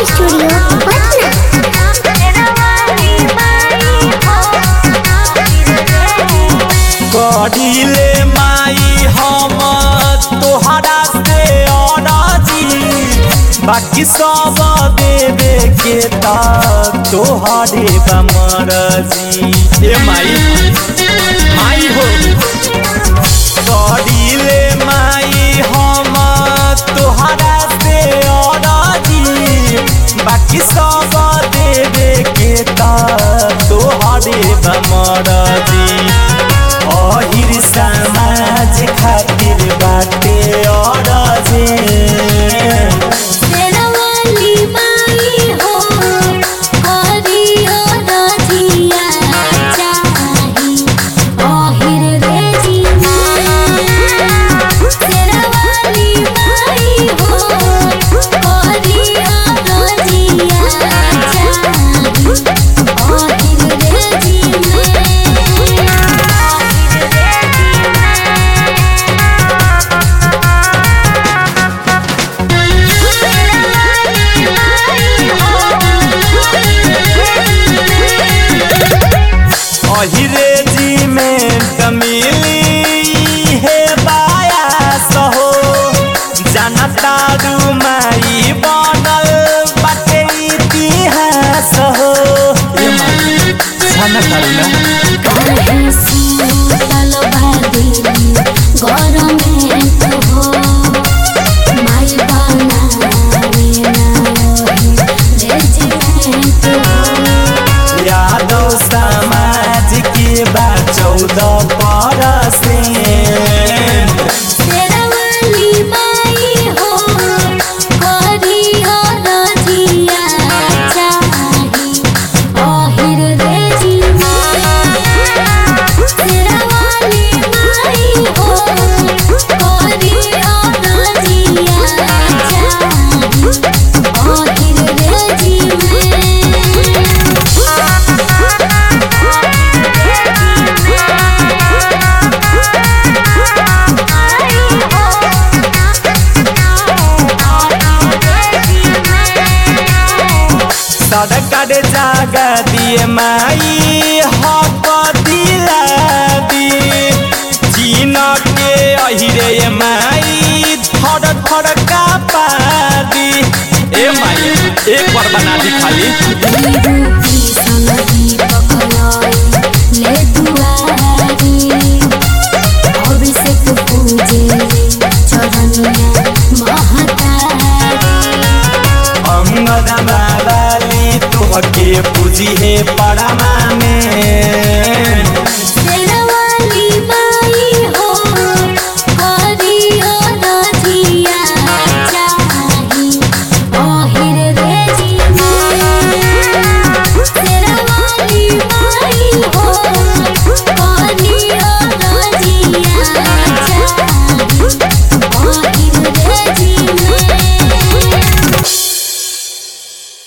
studio Patna कढ़िले माई हम तोहरा से अरजी बाकी सब देवे के ता तोहरे बमरजी ए माई माई हो कढ़िले माई हम तोहरा से अरजी बाकी सब देवे के ता तोहरे बमरजी अहिर समाज खातिर बाटे अरजे अहिरे जी में कमिली हे बायास हो जनता माई बनल बाटे इतिहास हो ए माई छाना करू ना यादव समाज के बा चौदह परसेंट सड़क जागा दिए माई हक दिला दी चीन के अहिरे माई थर थर का पादी ए माई एक बार बना दी खाली संगीत